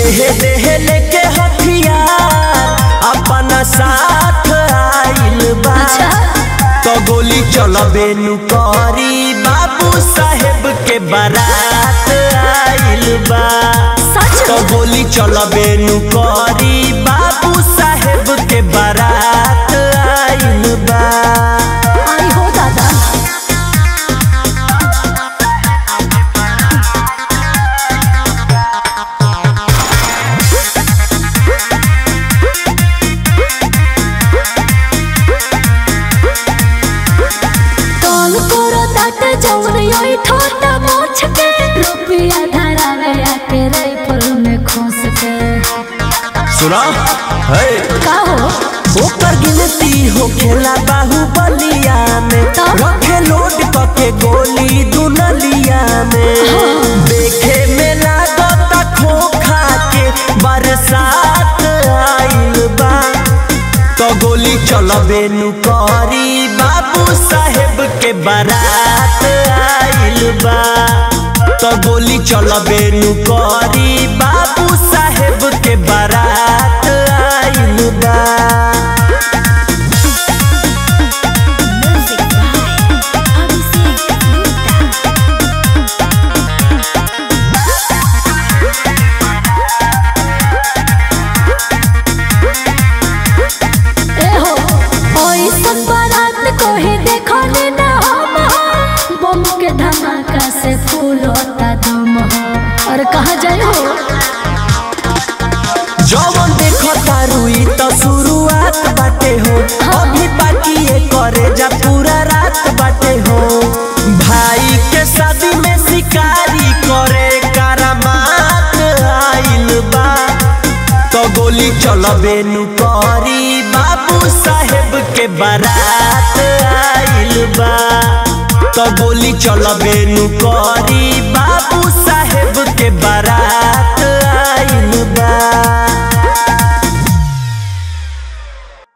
देह देह लेके हथियार अपना साथ आइल बा अच्छा। तो गोली चलबे नु करी बाबू साहेब के बारात आइल बा सच तो में? गोली चलबे नु करी बाबू साहेब के बारात आइल बा आई हो दादा कौन करो तात जौन योई ठोटा मोछ के रुपया धरा गया के राइफल में खोस के सुना है का हो ओकर गिनती हो खेला बाहुबलिया में तो? रखे लोड पके गोली दुनलिया में देखे में लागता खोखा के बरसात आइल बा तो गोली चलबे नु करी बाबू साहेब के बारात आइल बा तो गोली चलबे नु करी बाबू साहेब के बारात आइल बा ए हो ओइसन बारात को ही देखो ने ना हम हो बम के धमाका से फूल होता दम हो और कहाँ जाए हो जवन देखो तारू ई तो शुरुआत बाटे हो अभी बाकी ये करे जा पूरा रात बाटे हो भाई के शादी में शिकारी करे करामात आइल बा तो गोली चलबे नु करी बाबू साहेब के बारात आइल बा तो गोली चलबे नु करी बाबू साहेब के बारात